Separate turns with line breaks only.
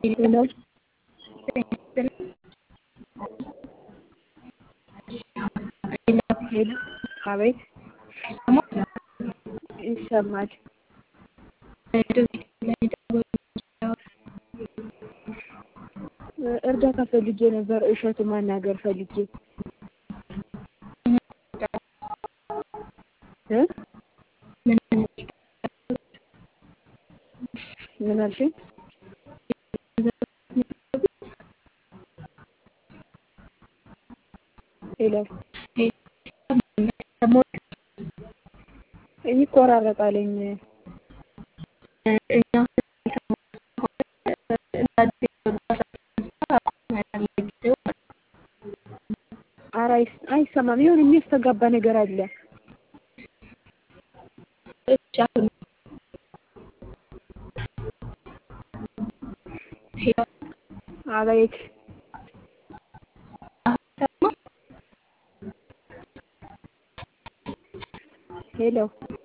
ሄሎ ሄሎ አቤት ይሰማል። እርዳታ ፈልጌ ነበር። እሸቱ ማናገር ፈልጌ እ ምን አልሽኝ? ሄሎ ይቆራረጣልኝ። ኧረ አይሰማም። የሆነ የሚያስተጋባ ነገር አለ። አቤት ሄሎ